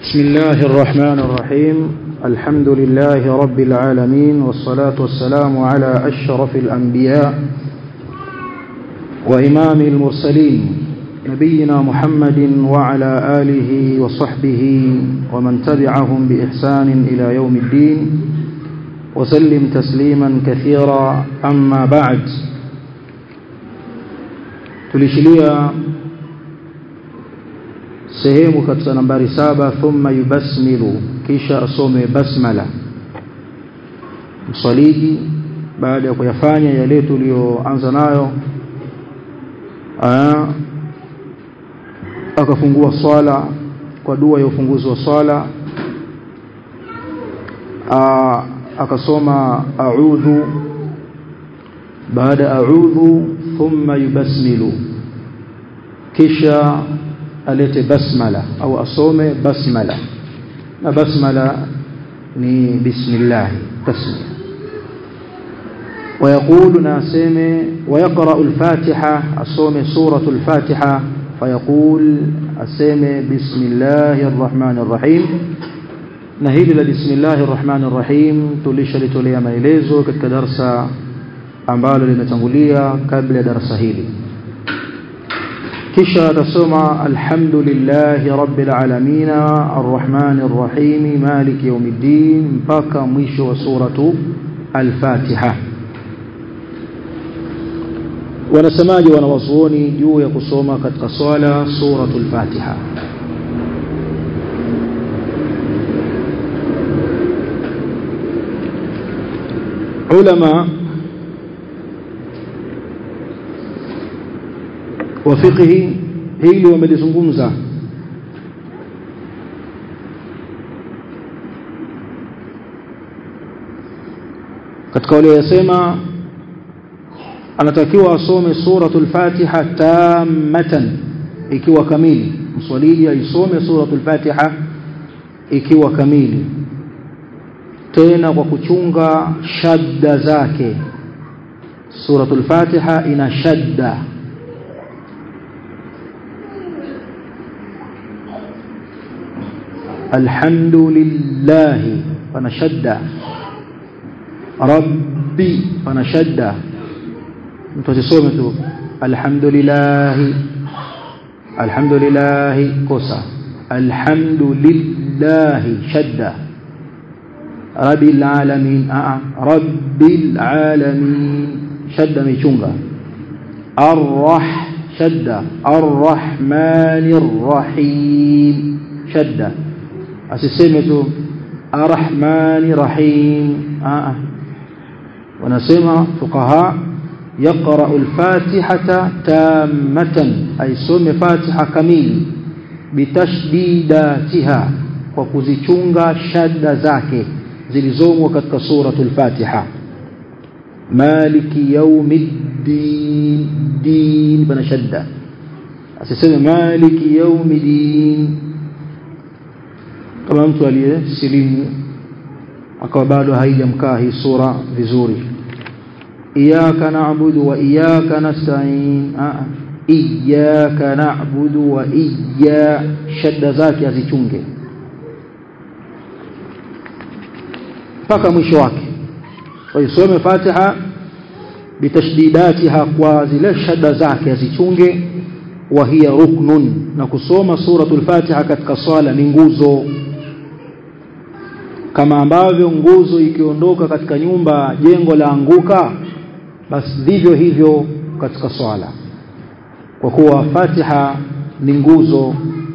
بسم الله الرحمن الرحيم الحمد لله رب العالمين والصلاة والسلام على أشرف الأنبياء وإمام المرسلين نبينا محمد وعلى آله وصحبه ومن تبعهم بإحسان إلى يوم الدين وسلم تسليما كثيرا أما بعد tulishilia sehemu katika nambari saba thumma yubasmilu kisha asome basmala msaliji baada ya kuyafanya yale tuliyoanza nayo akafungua swala kwa dua ya ufunguzi wa swala akasoma a'udhu baada a'udhu thumma yubasmilu kisha alete basmala au asome basmala na basmala ni bismillah tasmia ويقول ناسمه ويقرأ الفاتحة أصوم سورة الفاتحة فيقول أسمه بسم الله الرحمن الرحيم نهيل بسم الله الرحمن الرحيم tulisha litolea maelezo katika darasa ambalo limetangulia kabla ya darasa hili kisha atasoma alhamdulillahi rabbil alamin arrahmanir rahim maliki yawmiddin mpaka mwisho wa suratu al-Fatiha wanasemaje wanawazuoni juu ya kusoma katika swala suratul Fatiha ulama wa fiqhi hili wamelizungumza katika wale yasema anatakiwa asome suratul Fatiha tamatan ikiwa kamili mswaliji aisome suratul Fatiha ikiwa kamili tena kwa kuchunga shadda zake suratul Fatiha ina shadda الحمد لله فنشد ربي فنشد متصومه tu الحمد لله الحمد لله كوسا الحمد لله شد رب العالمين آه. رب العالمين شد ميchunga الرح شد الرحمن الرحيم شد asiseme tu arrahmani rahim a wanasema fuqaha yaqra al-fatihata tamatan ay some fatiha kamili bitashdidatiha kwa kuzichunga shadda zake zilizomo katika suratul fatiha maliki yawmiddin din bana shadda asiseme maliki yawmiddin kama mtu aliyesilimu akawa bado haijamkaa hii sura vizuri iyyaka na'budu wa iyyaka nasta'in iyyaka na'budu wa iyya shadda zake azichunge mpaka mwisho wake waisome Fatiha bitashdidatiha kwa zile shadda zake azichunge wa hiya ruknun na kusoma suratul Fatiha katika swala ni nguzo kama ambavyo nguzo ikiondoka katika nyumba jengo la anguka basi vivyo hivyo katika swala kwa kuwa Fatiha ni nguzo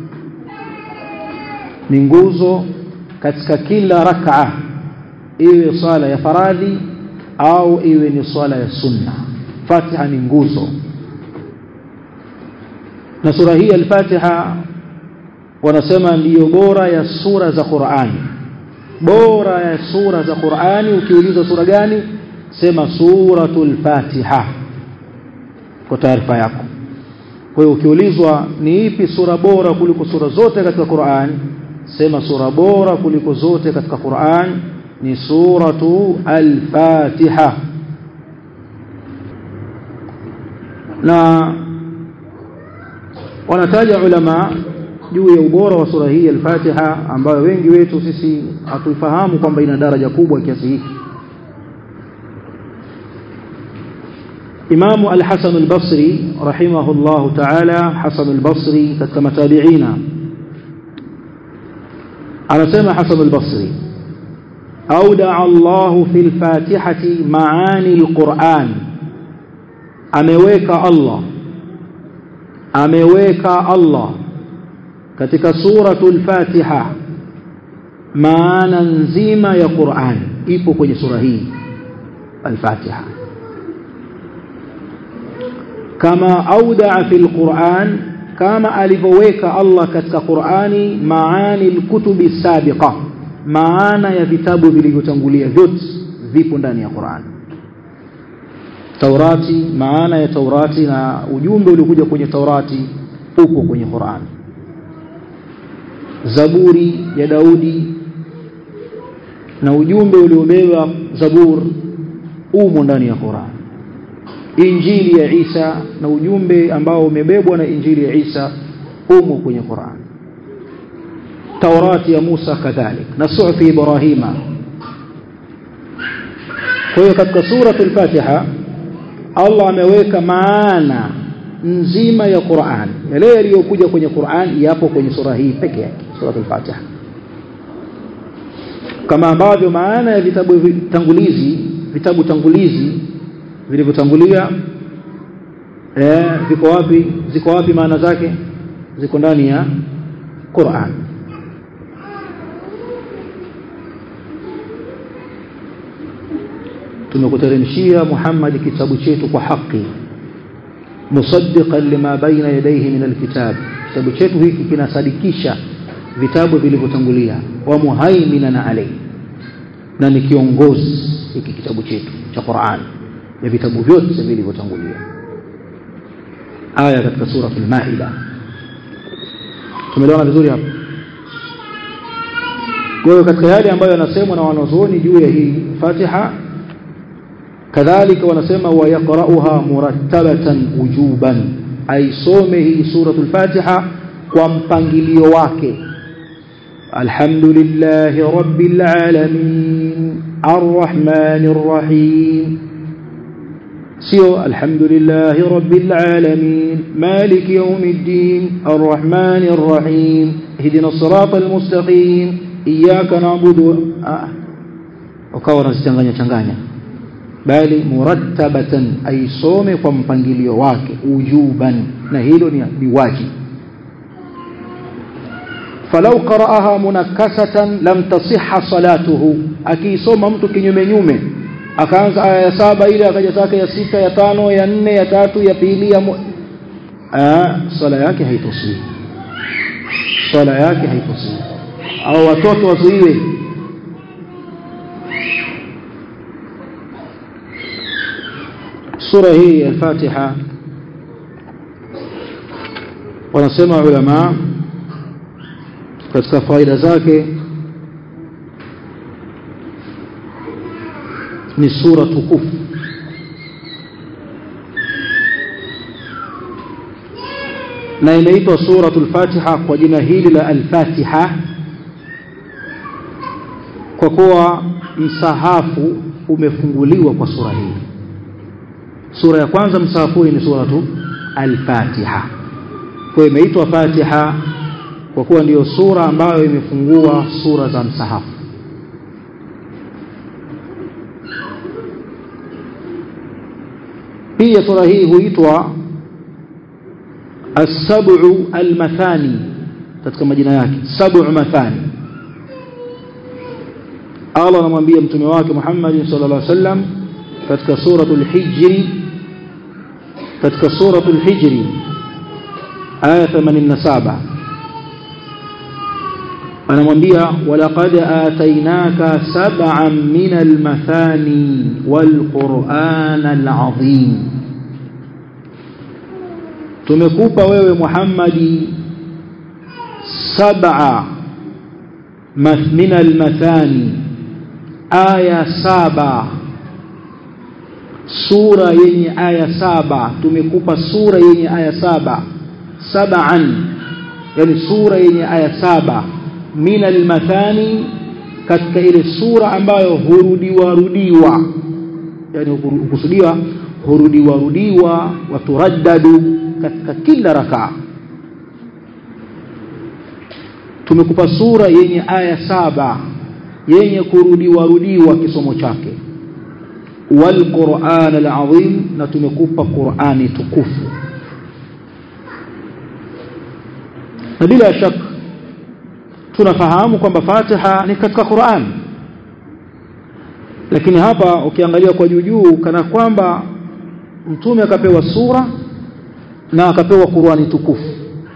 ni nguzo katika kila rak'a iwe swala ya faradhi au iwe ni swala ya sunna Fatiha ni nguzo na sura hii al-Fatiha wanasema ndiyo bora ya sura za Qur'ani bora ya sura za Qur'ani ukiulizwa sura gani sema suratul Fatiha kwa taarifa yako kwa hiyo ukiulizwa ni ipi sura bora kuliko sura zote katika Qur'an sema sura bora kuliko zote katika Qur'an ni suratu al-Fatiha na wanataja ulama juu ya ubora wa sura hii al-Fatiha ambayo wengi wetu sisi hatuifahamu kwamba ina daraja kubwa kiasi hiki Imam Al-Hasan Al-Basri rahimahullahu ta'ala Hasan Al-Basri katika matabiina anasema Hasan Al-Basri أودع الله في الفاتحة معاني القرآن ameweka Allah ameweka Allah katika suratul Fatiha maana nzima ya Qur'an ipo kwenye sura hii al-Fatiha kama audaa fil Qur'an kama alivyoweka Allah katika Qur'ani maani al-kutubi sabiqa maana ya vitabu vilivyotangulia vyote vipo ndani ya Qur'an Taurati maana ya Taurati na ujumbe uliokuja kwenye Taurati upo kwenye Qur'an Zaburi ya Daudi na ujumbe uliobeba Zabur umo ndani ya Qur'an Injili ya Isa na ujumbe ambao umebebwa na Injili ya Isa umo kwenye Qur'an Taurati ya Musa kadhalik na sufi Ibrahima kwa hiyo katika suratul Fatiha Allah ameweka maana nzima ya Qur'an yale yaliyokuja kwenye Qur'an yapo kwenye sura hii peke yake suratul Fatiha kama ambavyo maana ya vitabu tangulizi vitabu tangulizi vilivyotangulia eh viko wapi ziko wapi maana zake ziko ndani ya Qur'an tumekuteremshia Muhammad kitabu chetu kwa haki musaddiqan lima baina yadayhi min alkitab kitabu chetu hiki kinasadikisha vitabu vilivyotangulia wa muhaiminan alayhi na ni kiongozi hiki kitabu chetu cha Qur'an ya vitabu vyote vilivyotangulia aya katika sura al-Maida tumeelewana vizuri hapo kwa hiyo katika yale ambayo yanasemwa na wanazuoni juu ya hii Fatiha kadhalika wanasema wayaqra'uha murattabatan wujuban aisome hii suratul Fatiha kwa mpangilio wake alhamdulillahi rabbil alamin arrahmanir rahim sio alhamdulillahi rabbil alamin maliki yawmiddin arrahmanir rahim ihdina siratal mustaqim iyyaka na'budu ukawa unazichanganya changanya bali murattabatan aisome kwa mpangilio wake ujuban na hilo ni biwaji falau qara'aha munakkasatan lam tasihha salatuhu akiisoma mtu kinyume nyume akaanza aya ya saba ile akaja zake ya sita ya tano ya nne ya tatu ya pili ya ah sala yake haitosii sala yake haitosii au watoto wazuiwe sura hii ya Fatiha wanasema ulama katika faida zake ni sura tukufu na inaitwa suratul Fatiha kwa jina hili la al-Fatiha kwa kuwa msahafu umefunguliwa kwa sura hii sura ya kwanza msahafu ni suratu al-Fatiha kwa imeitwa Fatiha kwa kuwa ndiyo sura ambayo imefungua sura za msahafu pia sura hii huitwa as-sab'u al-mathani katika majina yake sab'u mathani Allah anamwambia mtume wake Muhammad sallallahu alaihi wasallam katika suratul hijri katika suratul hijri aya 87 anamwambia walaqad atainaka sab'an min al-mathani wal-qur'an al-azim tumekupa wewe Muhammadi sab'a min al-mathani aya saba sura yenye aya saba tumekupa sura yenye aya saba sab'an yani sura yenye aya saba min almathani katika ile sura ambayo hurudiwa rudiwa yani hukusudiwa hurudiwa rudiwa waturaddadu katika kila rakaa tumekupa sura yenye aya saba yenye kurudiwa rudiwa kisomo chake walquran alazim na tumekupa qurani tukufu na bila shaka tunafahamu kwamba Fatiha ni katika Qur'an lakini hapa ukiangalia kwa juu juu kana kwamba mtume akapewa sura na akapewa Qur'ani tukufu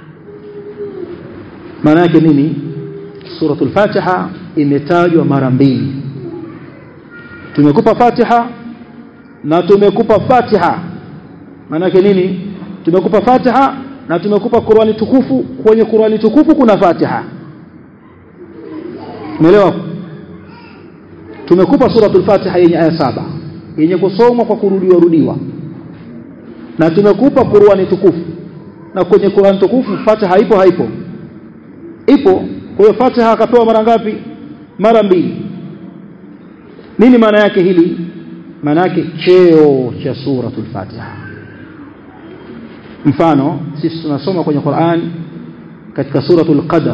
maana yake nini suratul Fatiha imetajwa mara mbili tumekupa Fatiha na tumekupa Fatiha maana yake nini tumekupa Fatiha na tumekupa Qur'ani tukufu kwenye Qur'ani tukufu kuna Fatiha umeelewa tumekupa suratul Fatiha yenye aya saba yenye kusomwa kwa kurudiwa rudiwa na tumekupa Qur'ani tukufu na kwenye Qur'ani tukufu Fatiha ipo haipo ipo kwa hiyo Fatiha akapewa mara ngapi mara mbili nini maana yake hili maana yake cheo cha suratul Fatiha mfano sisi tunasoma kwenye Qur'an katika suratul Qadr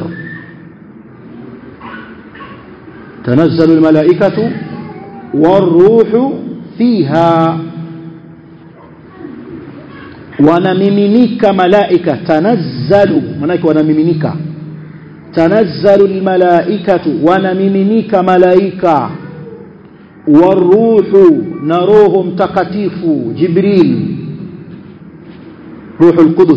تنزل الملائكة والروح فيها wanamiminika malaika tanazzalu manake wanamiminika tanazzalu almalaikatu wanamiminika malaika waruhu na roho mtakatifu jibril ruhul qudus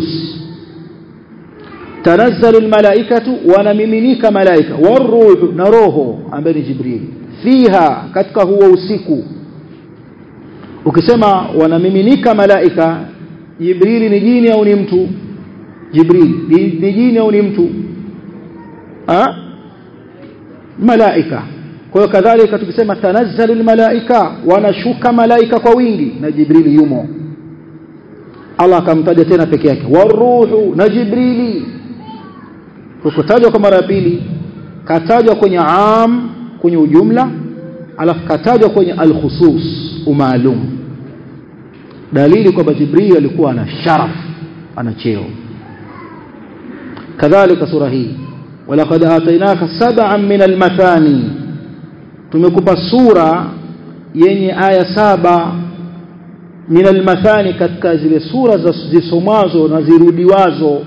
tanazzalu almalaikatu wanamiminika malaika waruhu na roho ambaye ni jibril fiha katika huo usiku ukisema wanamiminika malaika jibril ni jini au ni mtu jibril ni jini au ni mtu ha malaika kwa hiyo kadhalika tukisema tanazzalu almalaika wanashuka malaika kwa wingi na jibril yumo Allah akamtaja tena peke yake waruhu na jibrili kukutajwa kwa mara ya pili katajwa kwenye am kwenye ujumla alafu katajwa kwenye alkhusus umaalum dalili kwamba jibril alikuwa ana sharaf ana cheo kadhalika sura hii walaqad atainaka sab'an min almathani tumekupa sura yenye aya saba min almathani katika zile sura zisomwazo na zirudiwazo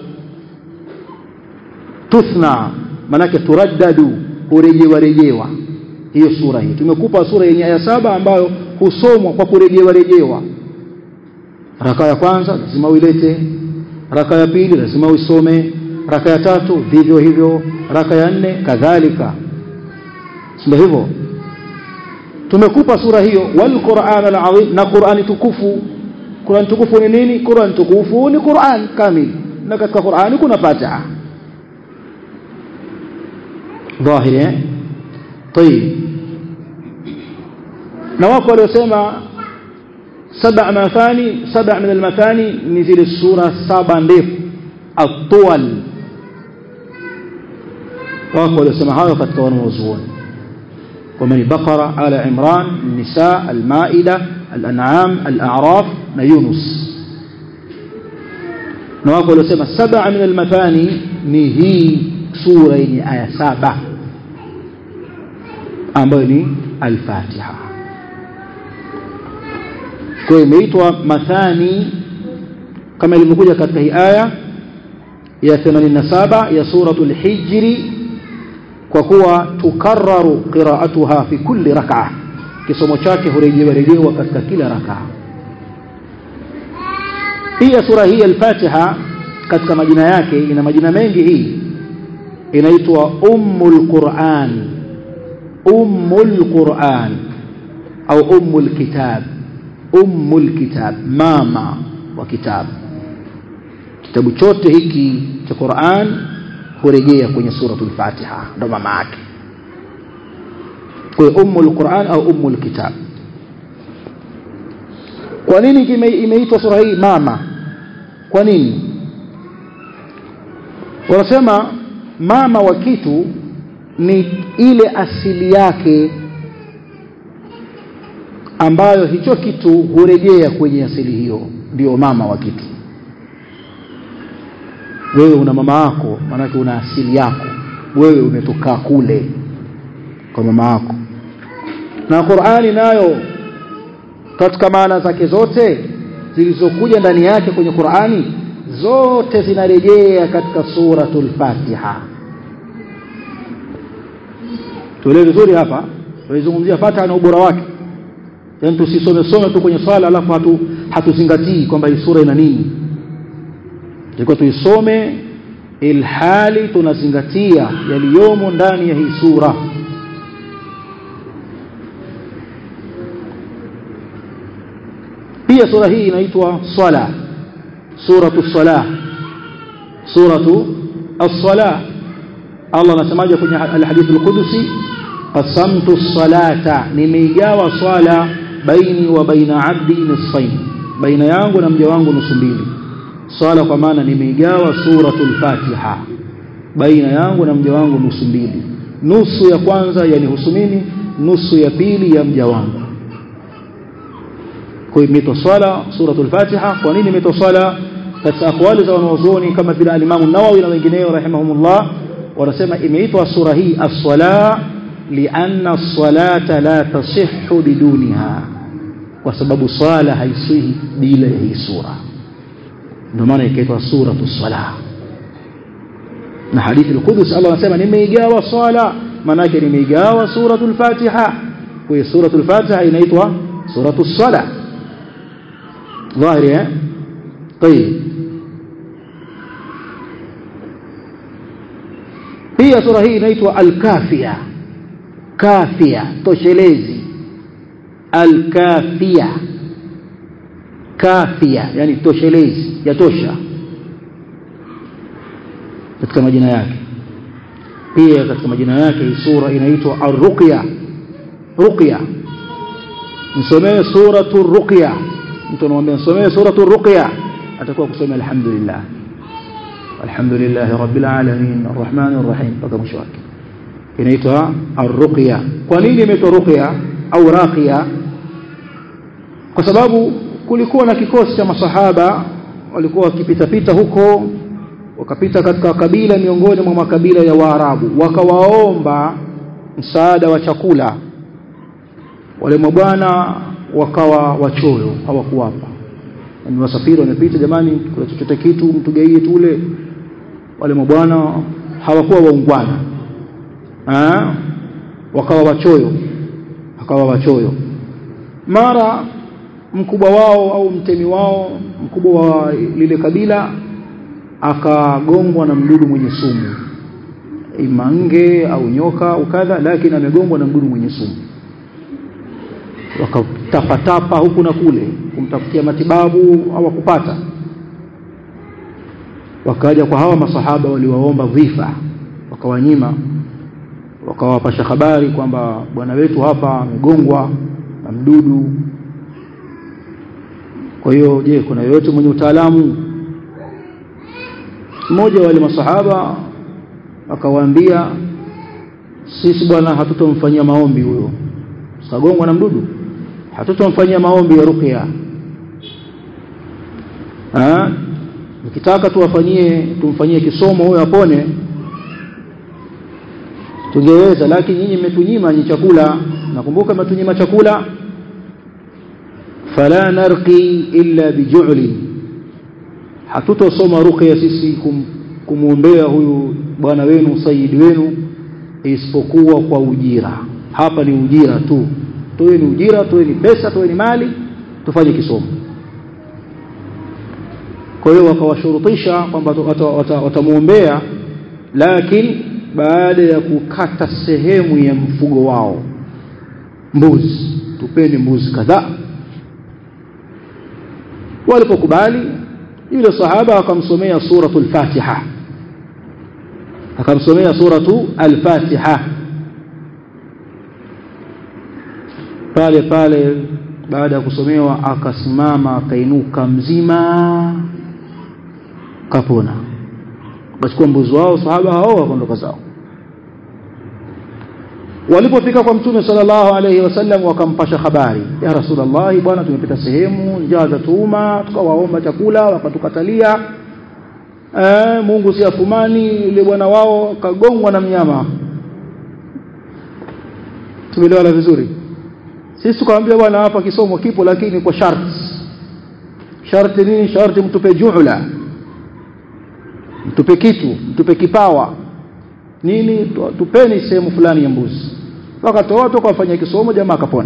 tuthna manake turaddadu hurejewa rejewa hiyo sura hii tumekupa sura yenye aya saba ambayo husomwa kwa kurejewa rejewa raka ya kwanza lazima uilete raka ya pili lazima uisome raka ya tatu vivyo hivyo raka ya nne kadhalika ndio hivyo tumekupa sura hiyo wal Qur'an al-azim na Qur'ani tukufu Qur'an tukufu ni nini Qur'an tukufu ni Qur'an kamil na katika Qur'ani kuna Fatiha ظاهر طيب na wako waliosema saba mathani saba min almathani ni zile sura saba ndefu atwal wako waliosema hayo katika wanazuoni ومن البقرة آل عمران النساء المائدة الأنعام الأعراف يونس نواقول لسما سبع من المثاني نهي سورة آية سابع ambayo ni al-Fatiha. Kwa hiyo imeitwa mathani kama ilivyokuja katika hii aya ya 87 ya suratul Hijri kwa kuwa tukarraru qira'atuha fi kulli rak'a kisomo chake hurejewa rejewa katika kila rak'a pia sura hii al-Fatiha katika majina yake ina majina mengi hii inaitwa ummul Qur'an ummul Qur'an au ummul kitab ummul kitab mama wa kitabu kitabu chote hiki cha Qur'an kurejea kwenye suratul Fatiha ndo mama yake kwa ummul Qur'an au ummul kitab kwa nini imeitwa sura hii mama kwa nini wanasema mama wa kitu ni ile asili yake ambayo hicho kitu hurejea kwenye asili hiyo ndio mama wa kitu wewe una mama yako maanake una asili yako wewe umetoka kule kwa mama yako na Qur'ani nayo katika maana zake zote zilizokuja ndani yake kwenye Qur'ani zote zinarejea katika suratul Fatiha tuelewe vizuri hapa tulizungumzia Fatiha na ubora wake yaani tusisome some tu kwenye swala alafu hatu hatuzingatii kwamba hii sura ina nini ilikuwa tuisome ilhali tunazingatia yaliyomo ndani ya hii sura pia sura hii inaitwa swala suratu salah suratu as-salah Allah anasemaje kwenye al-hadith al-qudusi qasamtu as-salata nimeigawa swala baini wa baina abdi nisfain baina yangu na mja wangu nusu mbili swala kwa maana nimeigawa suratul fatiha baina yangu na mja wangu nusu mbili nusu ya kwanza yanihusu mimi nusu ya pili ya mja wangu kwa hiyo imeitwa swala suratul fatiha kwa nini imeitwa swala katika akwali za wanazuoni kama vile alimamu nawawi na wengineo rahimahumullah wanasema imeitwa sura hii as-sala lianna as-salata la tasihhu biduniha kwa sababu swala haisihi bila ya hii sura ndio maana ikaitwa suratu salah na hadithi al-Qudus Allah anasema nimeigawa swala maana yake nimeigawa suratul Fatiha kwa hiyo suratul Fatiha inaitwa suratu salah ظاهر طيب pia sura hii inaitwa al-Kafia kafia toshelezi al-Kafia kafia yani toshelezi yatosha katika majina yake pia katika majina yake hii sura inaitwa ar-ruqya ruqya msomee suratu ruqya mtu anamwambia msomee suratu ruqya atakuwa kusoma alhamdulillah alhamdulillah rabbil alamin arrahmanir rahim mpaka mwisho wake inaitwa ar-ruqya kwa nini imeitwa ruqya au raqiya kwa sababu kulikuwa na kikosi cha masahaba walikuwa wakipita pita huko wakapita katika kabila miongoni mwa makabila ya Waarabu wakawaomba msaada wa chakula wale mabwana wakawa wachoyo hawakuwapa ni wasafiri wamepita jamani kuna chochote kitu mtugaie tule wale mabwana hawakuwa waungwana ah wakawa wachoyo wakawa wachoyo mara mkubwa wao au mtemi wao mkubwa wa lile kabila akagongwa na mdudu mwenye sumu imange au nyoka au kadha lakini amegongwa na mdudu mwenye sumu wakatapatapa huku na kule kumtafutia matibabu hawakupata wakaja kwa hawa masahaba waliwaomba dhifa wakawanyima wakawapasha habari kwamba bwana wetu hapa amegongwa na mdudu kwa hiyo je kuna yoyote mwenye utaalamu mmoja wa wale masahaba akawaambia sisi bwana hatutomfanyia maombi huyo sagongwa na mdudu hatutomfanyia maombi ya ruqya ah ukitaka tuwafanyie tumfanyie kisomo huyo apone tungeweza lakini nyinyi mmetunyima ni chakula nakumbuka mmetunyima chakula fala narqi illa biju'li hatutosoma ruqya sisi kum, kumuombea huyu bwana wenu sayyid wenu isipokuwa kwa ujira hapa ni ujira tu toeni ujira toeni pesa toeni mali tufanye kisomo kwa hiyo wakawashurutisha kwamba watamuombea lakini baada ya kukata sehemu ya mfugo wao mbuzi tupeni mbuzi kadhaa walipokubali yule sahaba akamsomea suratul fatiha akamsomea suratu al-fatiha pale pale baada ya kusomewa akasimama akainuka mzima kapona wakachukua mbuzi wao sahaba hao wakaondoka zao walipofika kwa mtume sallallahu alaihi wasallam wakampasha habari ya rasulullah bwana tumepita sehemu njaa za tuuma tukawaomba chakula wakatukatalia eh, Mungu si afumani yule bwana wao kagongwa na mnyama tumeelewana vizuri sisi tukamwambia bwana hapa kisomo kipo lakini kwa sharti sharti nini sharti mtupe juhla mtupe kitu mtupe kipawa nini tupeni sehemu fulani ya mbuzi wakatoa toka wafanya kisomo jamaa akapona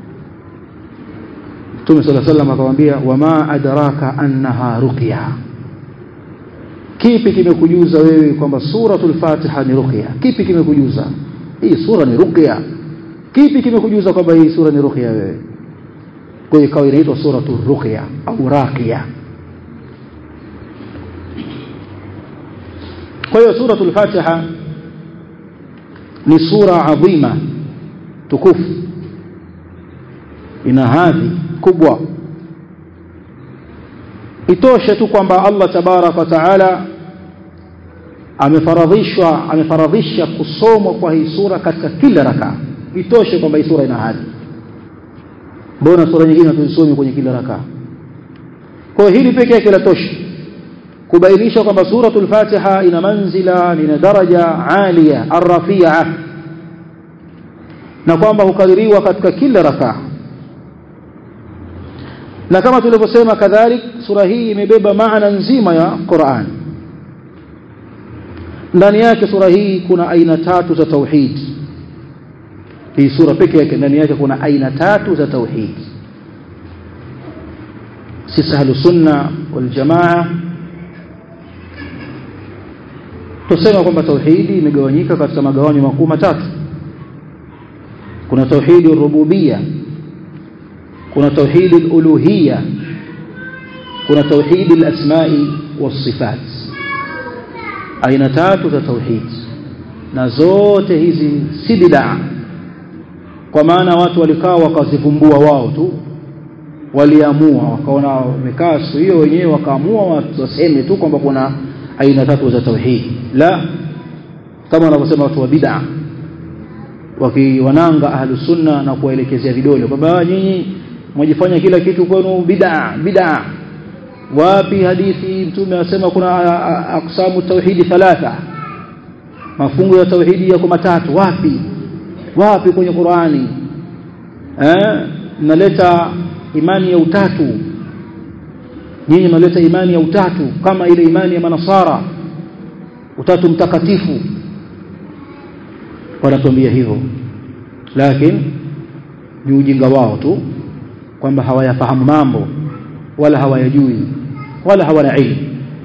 Mtume صلى الله عليه وسلم akamwambia wama adraka annaha ruqya kipi kimekujuza wewe kwamba suratul fatiha ni ruqya kipi kimekujuza hii sura ni ruqya kipi kimekujuza kwamba hii sura ni ruqya wewe kwa hiyo ikawa inaitwa suratul ruqya au raqiya kwa hiyo suratul fatiha ni sura adhima tukufu ina hadhi kubwa itoshe tu kwamba Allah tabarak wa taala amefaradhishwa amefaradhisha kusomwa kwa hii sura katika kila raka itoshe kwamba hii sura ina hadhi mbona sura nyingine tuzisomi kwenye kila raka kwa hili pekee yake latosha kubainisha kwamba suratul fatiha ina manzila ina daraja alia arrafia na kwamba hukaririwa katika kila raka na kama tulivyosema kadhalik sura hii imebeba maana nzima ya Qur'an ndani yake sura hii kuna aina tatu za tauhid hii sura pekee yake ndani yake kuna aina tatu za tauhid sisi ahlu sunna wal jamaa tusema kwamba tauhidi imegawanyika katika magawanyo makuu matatu kuna tauhidi rububia kuna tauhidi uluhia kuna tauhidi al-asma'i was-sifat aina tatu za tauhid na zote hizi si bid'a kwa maana watu walikaa wakazivumbua wao tu waliamua wakaona wamekaa siku hiyo wenyewe wakaamua waseme tu kwamba kuna aina tatu za tauhid la kama wanavyosema watu wa bid'a wakiwananga ahlus sunna na kuwaelekezea vidole kwamba nyinyi mwajifanya kila kitu kwenu bid'a bid'a wapi hadithi mtume anasema kuna aqsamu tauhidi thalatha mafungu ya tauhidi yako matatu wapi wapi kwenye Qur'ani eh mnaleta imani ya utatu nyinyi mnaleta imani ya utatu kama ile imani ya manasara utatu mtakatifu wanatuambia hivyo lakini ni ujinga wao tu kwamba hawayafahamu mambo wala hawayajui wala hawana ilmu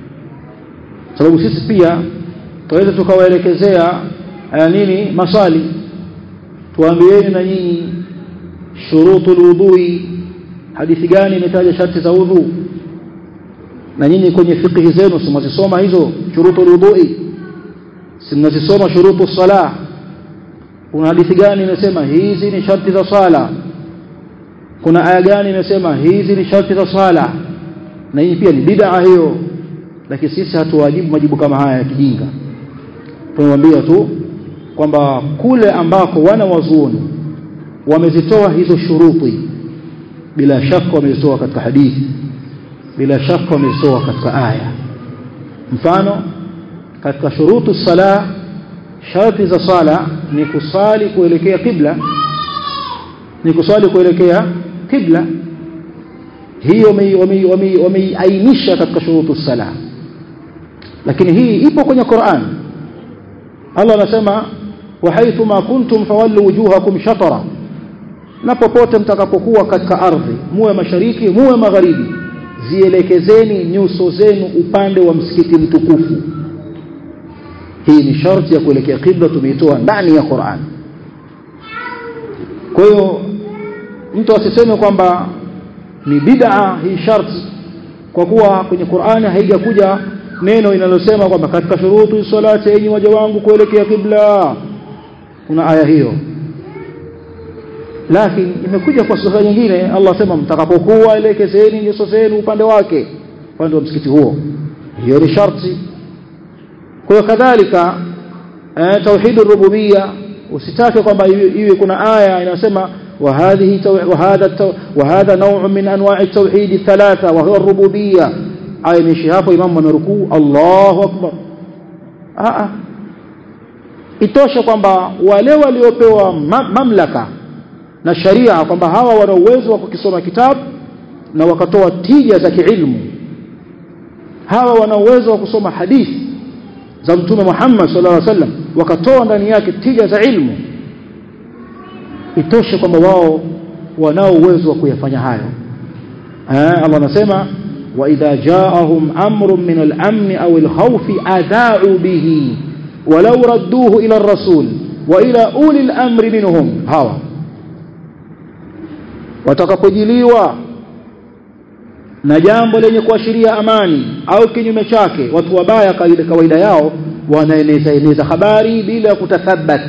sababu sisi pia tunaweza tukawaelekezea nini maswali tuambieni na nyinyi shurutul wudhui hadithi gani imetaja sharti za udhu na nyinyi kwenye fiqhi zenu simazisoma hizo shurutul wudhui simnazisoma shurutu salah kuna hadithi gani imesema hizi ni sharti za sala kuna aya gani imesema hizi ni sharti za sala na hii pia ni bid'a hiyo lakini sisi hatuwajibu majibu kama haya ya kijinga tunamwambia tu kwamba kule ambako wana wazuoni wamezitoa hizo shuruti bila shaka wamezitoa katika hadithi bila shaka wamezitoa katika aya mfano katika shurutu sala sharti za sala ni kusali kuelekea kibla ni kusali kuelekea kibla hiyo wameiainisha katika shurutu sala lakini hii ipo kwenye Qur'an Allah anasema wa haithu ma kuntum fawallu wujuhakum shatara na popote mtakapokuwa katika ardhi muwe mashariki muwe magharibi zielekezeni nyuso zenu upande wa msikiti mtukufu hii ni sharti ya kuelekea kibla tumeitoa ndani ya Qur'an kwa hiyo mtu asiseme kwamba ni bid'a hii sharti kwa kuwa kwenye Qur'ani haijakuja neno linalosema kwamba katika shurutu salati enyi waja wangu kuelekea kibla kuna aya hiyo lakini imekuja kwa sura nyingine Allah sema mtakapokuwa elekezeni nyuso zenu upande wake upande wa msikiti huo hiyo ni sharti kwa kadhalika eh, tauhid rububia usitake kwamba iwe kuna aya inasema وهذه وهذا وهذا نوع من انواع التوحيد الثلاثه وهو الربوبيه aya imeishia hapo imamu amerukuu Allahu akbar a itoshe kwamba wale waliopewa ma mamlaka na sharia kwamba hawa wana uwezo wa kukisoma kitabu na wakatoa tija za kiilmu hawa wana uwezo wa kusoma hadithi za mtume Muhammad sallallahu alaihi wasallam wakatoa ndani yake tija za ilmu itoshe kwamba wao wanao uwezo wa kuyafanya hayo eh Allah anasema wa idha ja'ahum amrun min al-amn aw al-khawf adha'u bihi walau radduhu ila ar-rasul wa ila uli al-amri minhum hawa watakapojiliwa na jambo lenye kuashiria amani au kinyume chake watu wabaya kawaida kawaida yao wanaeneza eneza habari bila kutathabat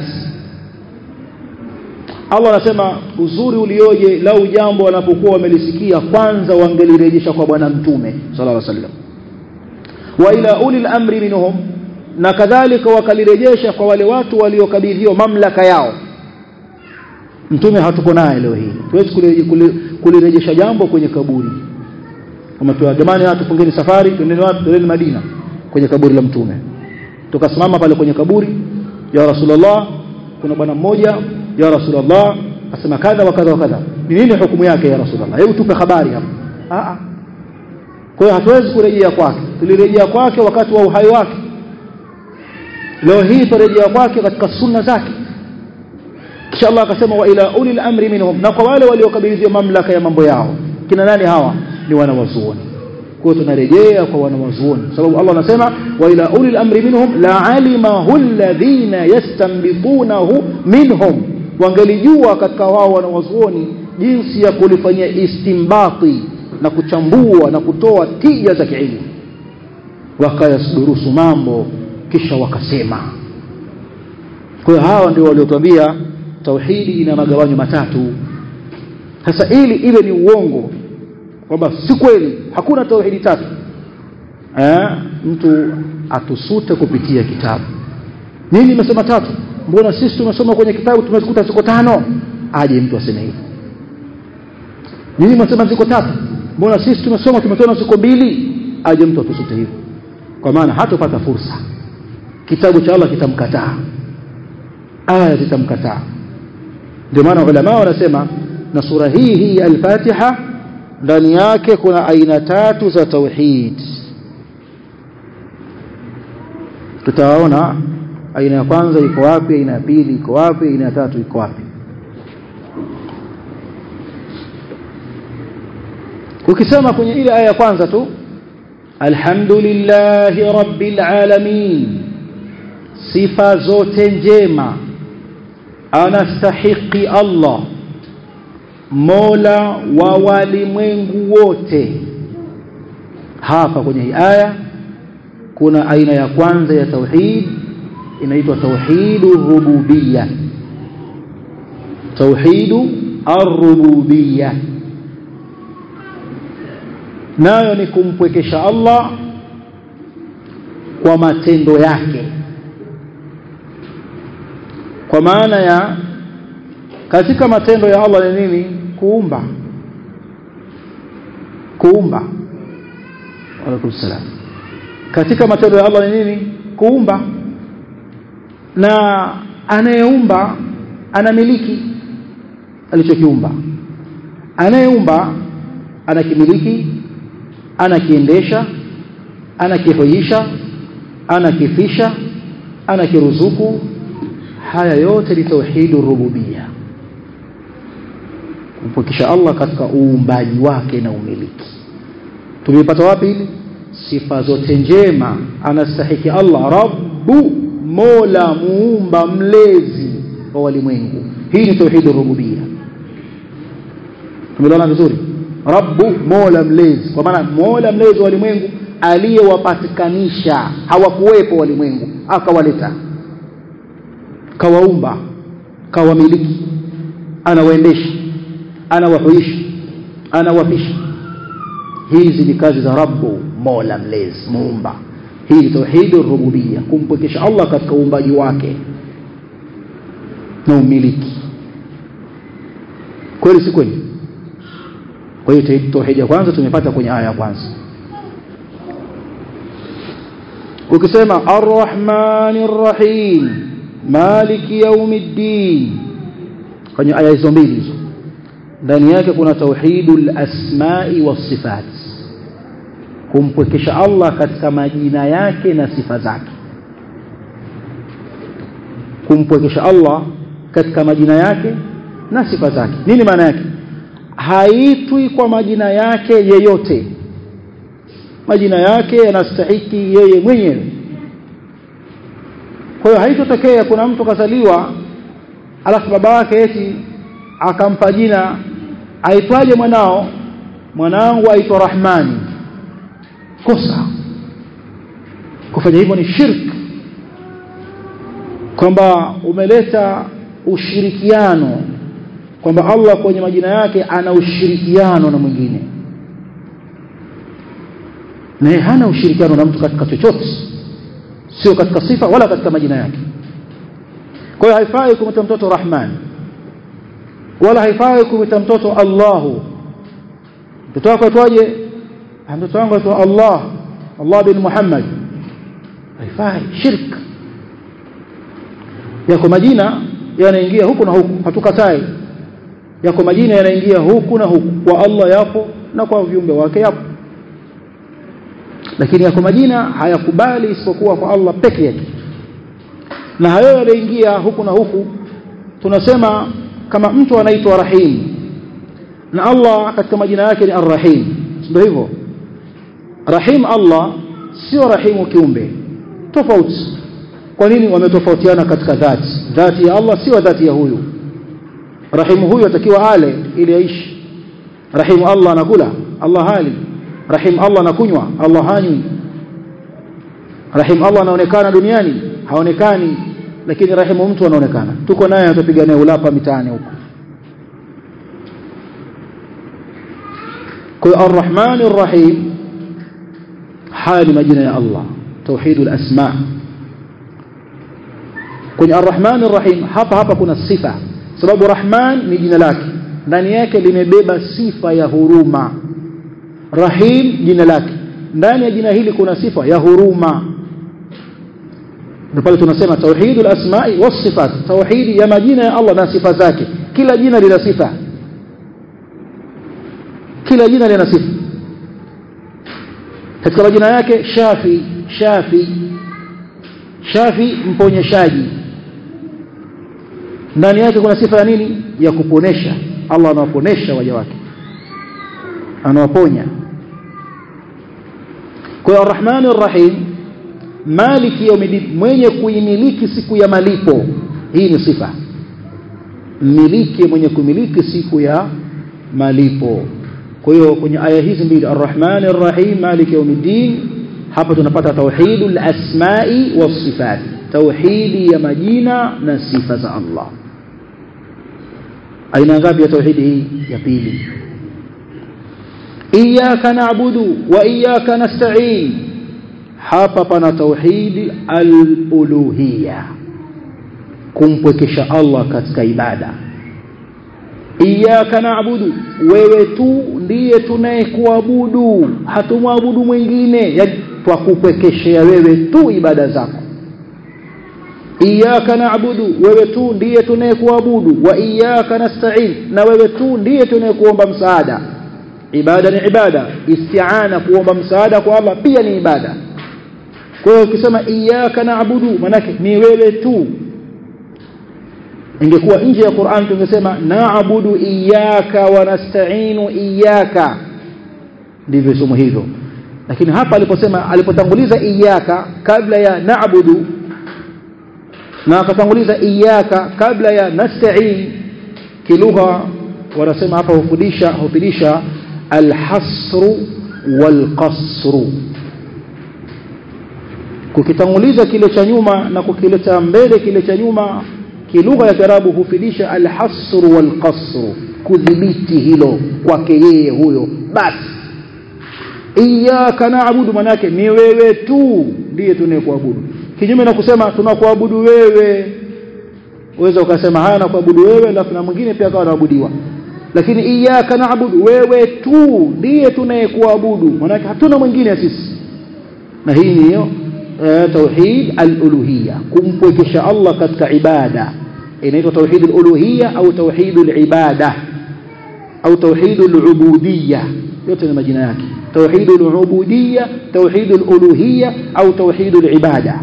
Allah anasema uzuri ulioje lau jambo wanapokuwa wamelisikia kwanza wangelirejesha kwa bwana mtume sallallahu alaihi wasallam wa ila ulil amri minhum na kadhalika wakalirejesha kwa wale watu waliokabidhiwa mamlaka yao mtume hatuko naye leo hii tuwezi kulirejesha jambo kwenye kaburi kama tu jamani watu fungeni safari twendeni wapi twendeni Madina kwenye kaburi la mtume tukasimama pale kwenye kaburi ya rasulullah kuna bwana mmoja ya rasulullah asema kadha wa kadha wa kadha ni nini hukumu yake ya rasulullah hebu tupe habari hapo a a kwa hiyo hatuwezi kurejea kwake tulirejea kwake wakati wa uhai wake leo hii turejea kwake katika sunna zake kisha Allah akasema wa ila ulil amri minhum na kwa wale waliokabidhiwa mamlaka ya mambo yao kina nani hawa ni wanawazuoni kwa hiyo tunarejea kwa wanawazuoni sababu Allah anasema wa ila ulil amri minhum la alimahu alladhina yastanbitunahu minhum wangelijua katika wao wanawazuoni jinsi ya kulifanyia istimbati na kuchambua na kutoa tija za kielimu wakayasdurusu mambo kisha wakasema kwa hiyo hawa ndio waliotuambia tauhidi ina magawanyo matatu sasa ili iwe ni uongo kwamba si kweli hakuna tauhidi tatu eh mtu atusute kupitia kitabu nini nimesema tatu mbona sisi tumesoma kwenye kitabu tumezikuta ziko tano aje mtu aseme hivyo nini mnasema ziko tatu mbona sisi tumesoma tumetona ziko mbili aje mtu atusute hivyo kwa maana hatopata fursa kitabu cha Allah kitamkataa aya zitamkataa ndio maana ulama wanasema na sura hii hii al-Fatiha ndani yake kuna aina tatu za tauhid tutaona aina ya kwanza iko wapi aina ya pili iko wapi aina ya tatu iko wapi ukisema kwenye ile aya ya kwanza tu alhamdulillahi rabbil alamin sifa zote njema anastahiki Allah Mola wa walimwengu wote hapa kwenye hii aya kuna aina ya kwanza ya tauhid inaitwa tauhidu rububiyya tauhidu ar-rububiyya nayo ni kumpwekesha Allah kwa matendo yake kwa maana ya katika matendo ya Allah ni nini kuumba kuumba Alaikum salam katika matendo ya Allah ni nini kuumba na anayeumba anamiliki alichokiumba anayeumba anakimiliki anakiendesha anakihoisha anakifisha anakiruzuku haya yote ni tauhidu rububia kumpokesha Allah katika uumbaji wake na umiliki tumepata wapi hili sifa zote njema anastahiki Allah rabbu mola muumba mlezi wa walimwengu hii ni tauhidu rububia tumeelewana vizuri rabbu mola mlezi kwa maana mola mlezi wa walimwengu aliyewapatikanisha hawakuwepo walimwengu akawaleta kawaumba kawamiliki anawaendesha anawahuisha anawapisha hizi ni kazi za rabbu mola mlezi muumba hii ni tauhid rububia kumpwekesha Allah katika uumbaji wake na umiliki kweli si kweli kwa hiyo tauhid ya kwanza tumepata kwenye aya ya kwanza ukisema arrahmanir rahim maliki yaumiddin kwenye aya hizo mbili hizo ndani yake kuna tauhidul asma'i was sifat kumpwekesha Allah katika majina yake na sifa zake kumpwekesha Allah katika majina yake na sifa zake nini maana yake haitwi kwa majina yake yeyote majina yake yanastahiki yeye mwenyewe kwa hiyo haitotokea kuna mtu kazaliwa alafu baba yake eti akampa jina aitwaje mwanao mwanangu aitwa Rahmani kosa kufanya hivyo ni shirk kwamba umeleta ushirikiano kwamba Allah kwenye majina yake ana ushirikiano na mwingine naye hana ushirikiano na mtu katika chochote sio katika sifa wala katika majina yake kwa hiyo haifai kumwita mtoto Rahman wala haifai kumwita mtoto Allahu mtoto wako aitwaje mtoto wangu aitwa Allah Allah bin Muhammad haifai shirk yako majina yanaingia huku na huku hatukatai yako majina yanaingia huku na huku kwa Allah yapo na kwa viumbe wake yapo lakini yako majina hayakubali isipokuwa kwa Allah peke yake na hayo yanaingia huku na huku tunasema kama mtu anaitwa Rahim na Allah katika majina yake ni Ar-Rahim ndio hivyo Rahim Allah sio rahimu kiumbe tofauti kwa nini wametofautiana katika dhati dhati ya Allah sio dhati ya huyu rahimu huyu atakiwa ale ili aishi rahimu Allah anakula Allah hali rahim Allah anakunywa Allah hanywi rahim Allah anaonekana duniani haonekani lakini rahimu mtu anaonekana tuko naye atapiga naye ulapa mitaani huko kwa arrahman arrahim hali majina ya Allah tauhidul asma kwenye arrahman arrahim hapa hapa kuna sifa sababu rahman ni jina lake ndani yake limebeba sifa ya huruma rahim jina lake ndani ya jina hili kuna sifa ya huruma ndio pale tunasema tauhidul asma'i was sifat tauhidi ya majina ya Allah na sifa zake kila jina lina sifa kila jina lina sifa katika majina yake shafi shafi shafi mponyeshaji ndani yake kuna sifa ya nini ya kuponesha Allah anawaponesha waja wake anawaponya kwa hiyo arrahmani arrahim maliki yaumiddin mwenye kuimiliki siku ya malipo hii ni sifa miliki mwenye kumiliki siku ya malipo kwa hiyo kwenye aya hizi mbili arrahmani arrahim maliki yaumiddin hapa tunapata tauhidul asma'i was sifat tauhidi ya majina na sifa za Allah aina ngapi ya tauhidi hii ya pili iyyaka na'budu wa iyyaka nasta'in hapa pana tauhidi al-uluhiyya kumpwekesha Allah katika ibada iyyaka na'budu wewe tu ndiye tunayekuabudu hatumwabudu mwingine yani twakupwekeshea wewe tu ibada zako iyyaka na'budu wewe tu ndiye tunayekuabudu wa iyyaka nasta'in na wewe tu ndiye tunayekuomba msaada ibada ni ibada isti'ana kuomba msaada kwa Allah pia ni ibada kwa hiyo ukisema iyyaka na'budu manake ni wewe tu ingekuwa nje ya Qur'an tungesema na'budu iyyaka wa nasta'inu iyyaka ndivyo somo hivyo lakini hapa aliposema alipotanguliza iyyaka kabla ya na'budu na akatanguliza iyyaka kabla ya nasta'in kilugha wanasema hapa hufundisha hufundisha alhasru walqasru kukitanguliza kile cha nyuma na kukileta mbele kile cha nyuma kilugha ya Kiarabu hufidisha alhasru walqasru kudhibiti hilo kwake yeye huyo basi iyyaka na'budu manake ni wewe tu ndiye tunayekuabudu kinyume na kusema tunakuabudu wewe uweza ukasema haya na kuabudu wewe alafu na mwingine pia akawa anaabudiwa lakini iyyaka na'budu wewe tu ndiye tunayekuabudu manake hatuna mwingine sisi na hii ni hiyo tauhid al-uluhiyya kumpwekesha Allah katika ibada inaitwa tauhid al-uluhiyya au tauhid al-ibada au tauhid al-ubudiyya yote ni majina yake tauhid al-ubudiyya tauhid al-uluhiyya au tauhid al-ibada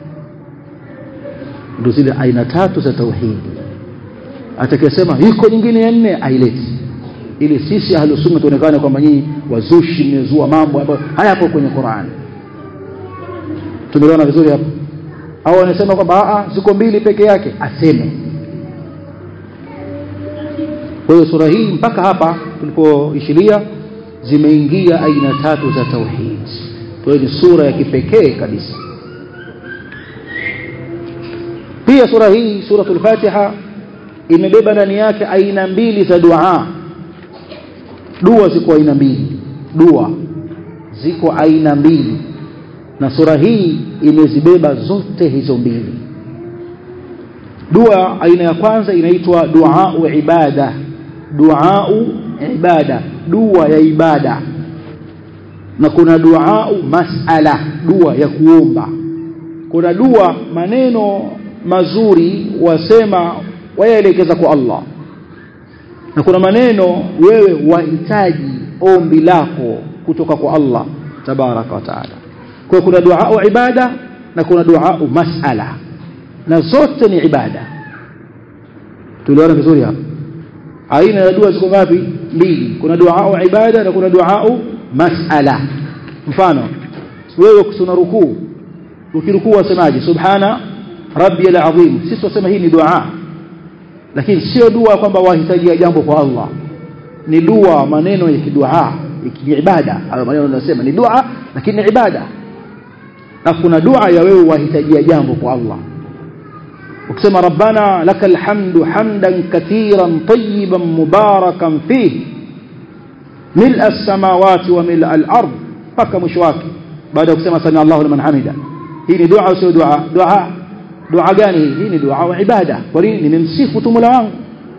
ndio zile aina tatu za tauhid atakayesema iko nyingine ya nne aileti ili sisi ahlus sunna tuonekane kwamba nyinyi wazushi mmezua mambo ambayo hayapo kwenye Qur'an tumeelewana vizuri hapo au anasema kwamba a ziko mbili peke yake aseme kwa hiyo sura hii mpaka hapa tulipoishilia zimeingia aina tatu za tauhid kwa hiyo ni sura ya kipekee kabisa pia sura hii suratul fatiha imebeba ndani yake aina mbili za dua dua ziko aina mbili dua ziko aina mbili na sura hii imezibeba zote hizo mbili dua aina ya kwanza inaitwa dua ibada dua ibada dua ya ibada na kuna dua masala dua ya kuomba kuna dua maneno mazuri wasema wayaelekeza kwa Allah na kuna maneno wewe wahitaji ombi lako kutoka kwa Allah tabaraka wa taala kwa kuna dua ibada na kuna dua masala na zote ni ibada tuliona vizuri hapa aina ya dua ziko ngapi mbili kuna dua ibada na kuna dua masala mfano wewe kusuna rukuu ukirukuu wasemaje subhana rabbiyal azim sisi tunasema hii ni dua lakini sio dua kwamba wahitajia jambo kwa Allah ni dua maneno ya kidua ya ibada hayo maneno tunasema ni dua lakini ni ibada na kuna dua ya wewe wahitajia jambo kwa Allah ukisema rabbana lakal hamdu hamdan katiran tayyiban mubarakan fihi mil'a as-samawati wa mil'a al-ard paka mwisho wake baada ya kusema sami Allahu liman hamida hii ni dua au sio dua dua dua gani hii ni dua wa ibada kwa nini nimemsifu tu Mola wangu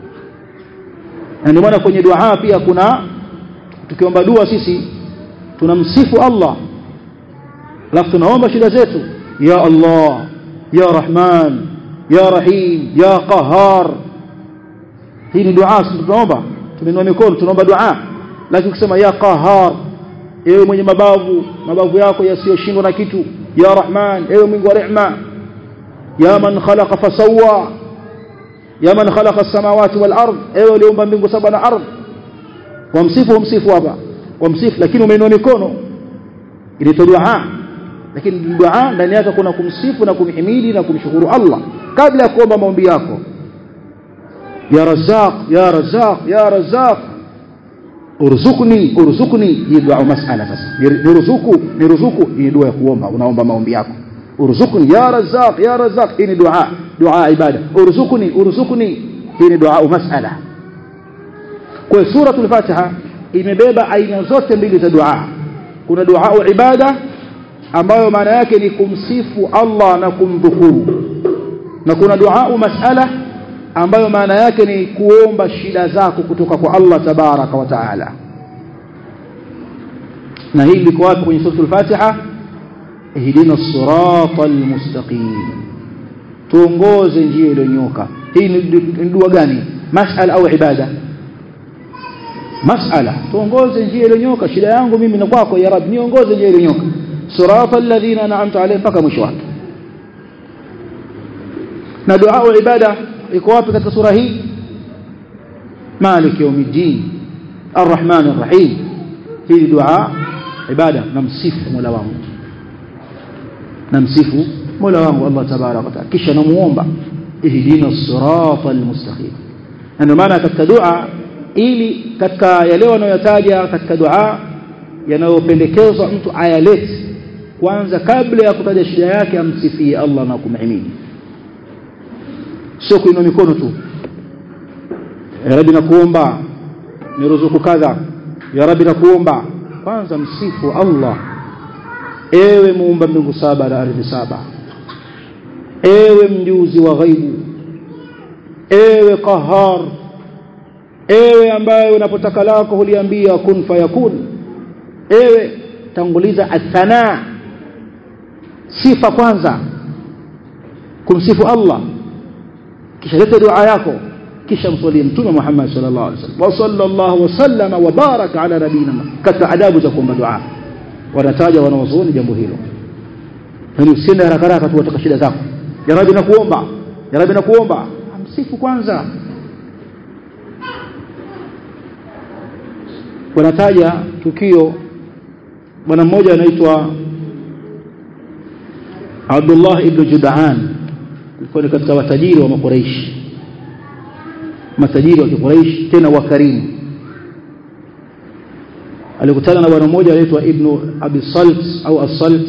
na ndio maana kwenye dua pia kuna tukiomba dua sisi tunamsifu Allah alafu tunaomba shida zetu ya Allah ya Rahman ya Rahim ya Qahar hii ni dua tunaomba tunainua mikono tunaomba dua lakini kusema ya Qahar ewe mwenye mabavu mabavu yako yasiyoshindwa na kitu ya Rahman ewe mwingi wa rehema ya man khalaqa fasawwa ya man khalaqa as-samawati wal ard ewe uliumba mbingu saba na ardhi wamsifu wamsifu hapa wamsifu lakini umeinua mikono inaitwa dua lakini dua ndani yake kuna kumsifu na kumhimidi na kumshukuru Allah kabla ya kuomba maombi yako ya razzaq ya razzaq ya razzaq urzuqni urzuqni hii dua masala sasa niruzuku niruzuku hii dua ya kuomba unaomba maombi yako urzuqni ya razzaq ya razzaq hii ni dua dua ibada urzuqni urzuqni hii ni dua masala kwa suratul fatiha imebeba aina zote mbili za dua kuna dua ibada ambayo maana yake ni kumsifu Allah na kumdhukuru na kuna dua masala ambayo maana yake ni kuomba shida zako kutoka kwa Allah tabaraka wa taala na hii liko wapi kwenye suratul fatiha ihdina siratal mustaqim tuongoze njia iliyonyoka hii ni dua gani masala au ibada masala tuongoze njia iliyonyoka shida yangu mimi na kwako ya rab niongoze njia iliyonyoka sirata alladhina an'amta alayhim mpaka mwisho wake na dua ibada iko wapi katika sura hii malik yawmiddin arrahman arrahim hii dua ibada namsifu mola wangu namsifu mola wangu allah tabaraka wa taala kisha namuomba ihdina sirata almustaqim ndio maana katika dua ili katika yale wanayotaja katika dua yanayopendekezwa mtu ayalete kwanza kabla ya kutaja shida yake amsifie Allah na kumhimidi sio kuinua mikono tu ya rabbi nakuomba niruzuku kadha ya rabbi nakuomba kwanza msifu Allah ewe muumba mbingu saba na ardhi saba ewe mjuzi wa ghaibu ewe qahar ewe ambaye unapotaka lako huliambia kun fayakun ewe tanguliza athana sifa kwanza kumsifu Allah kisha leta dua yako kisha mswalie mtume Muhammad sallallahu alaihi wasallam wa sallallahu wasallama wa baraka ala nabina katika adabu za kuomba dua wanataja wanawazuoni jambo hilo yani usiende haraka haraka tu wataka shida zako ya rabbi nakuomba ya rabbi nakuomba amsifu kwanza wanataja tukio bwana mmoja anaitwa Abdullah ibn Judaan alikuwa katika watajiri wa makuraishi matajiri wa kikuraishi tena wakarimu alikutana na bwana mmoja anaitwa ibn Abi Salt au As-Salt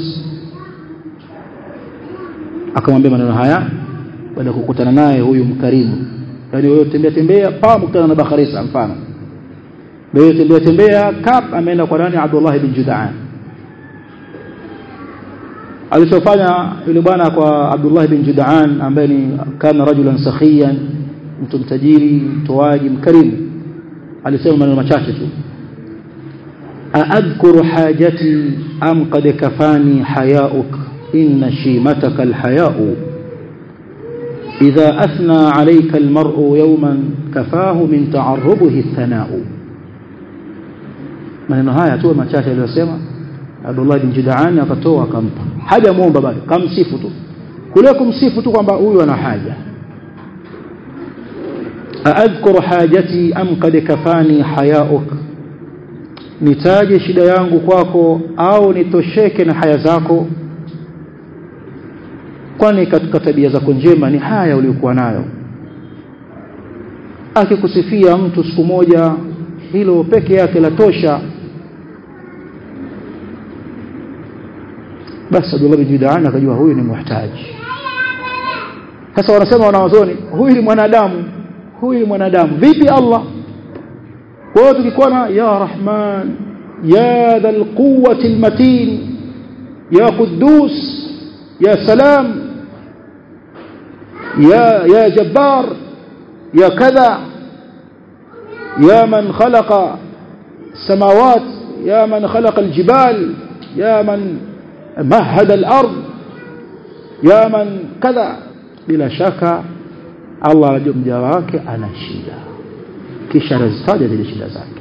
akamwambia maneno haya baada ya kukutana naye huyu mkarimu yani wewe tembea tembea pa mkutana na Bakharisa mfano wewe tembea tembea kap ameenda kwa nani Abdullah ibn Judaan alichofanya yule bwana kwa Abdullah ibn Judaan ambaye ni kana rajulan sakhiyan mtu mtajiri mtoaji mkarimu alisema maneno machache tu aadhkuru hajati am qad kafani hayauk inna shimataka alhayau idha athna alayka almar'u yawman kafahu min ta'arrubihi athana'u maneno haya tu machache aliyosema Abdullah bin Judaan akatoa akampa haja muomba bado kamsifu tu kule kumsifu tu kwamba huyu ana haja aadhkuru hajati am qad kafani hayauk nitaje shida yangu kwako au nitosheke na haya zako kwani katika tabia zako njema ni haya uliyokuwa nayo akikusifia mtu siku moja hilo peke yake la tosha basi Abdullah bin Judaan akajua huyu ni muhtaji sasa wanasema wanawazoni huyu ni mwanadamu huyu ni mwanadamu vipi Allah kwa tukikuwa na ya rahman ya dhal quwwati almatin ya quddus ya salam ya ya jabbar ya kadha ya man khalaqa السماوات يا من خلق الجبال يا من مهد الأرض يا من كذا بلا شك الله anajua mja wake ana shida kisha anazitaja zile shida zake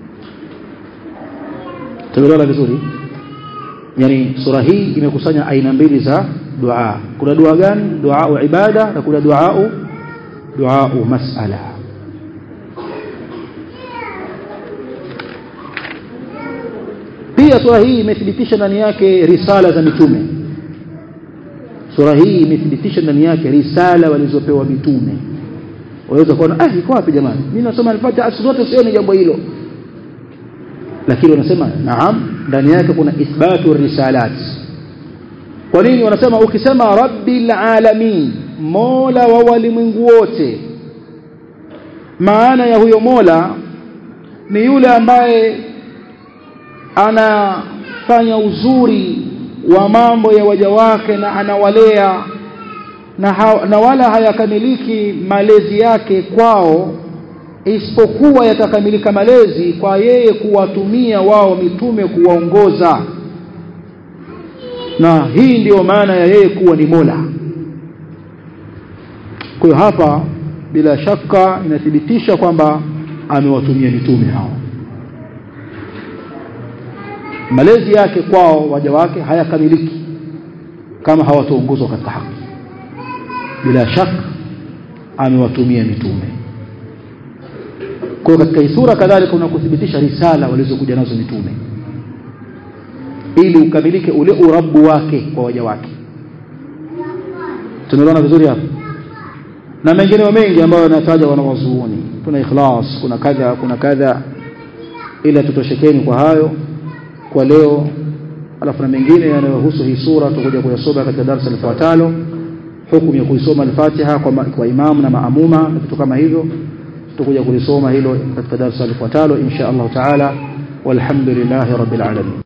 tumeelewana vizuri yani sura hii imekusanya aina mbili za dua kuna dua gani dua ibada na kuna dua dua masala pia sura hii imethibitisha ndani yake risala za mitume sura hii imethibitisha ndani yake risala walizopewa mitume waweza kuona ah iko wapi jamani mimi nasoma al-Fatiha zote sioni jambo hilo lakini wanasema naam ndani yake kuna ithbatu risalat kwa nini wanasema ukisema rabbil alamin mola wa walimwengu wote maana ya huyo mola ni yule ambaye anafanya uzuri wa mambo ya waja wake na anawalea na, ha, na wala hayakamiliki malezi yake kwao isipokuwa yatakamilika malezi kwa yeye kuwatumia wao mitume kuwaongoza na hii ndiyo maana ya yeye kuwa ni Mola kwa hiyo hapa bila shaka inathibitisha kwamba amewatumia mitume hao malezi yake kwao waja wake hayakamiliki kama hawataongozwa katika haki bila shaka amewatumia mitume kwa katika hii sura kadhalika kuna kuthibitisha risala walizokuja nazo mitume ili ukamilike ule urabu wake kwa waja wake tumeona vizuri hapo na mengineo mengi ambayo yanataja wanawazuoni kuna ikhlas kuna kadha kuna kadha ila tutoshekeni kwa hayo kwa leo alafu na mengine yanayohusu hii sura tutakuja kuyasoma katika darasa lifuatalo hukumu ya kuisoma al-Fatiha kwa, kwa imamu na maamuma na vitu kama hivyo tutakuja kulisoma hilo katika darasa lifuatalo insha Allah taala walhamdulillahi rabbil alamin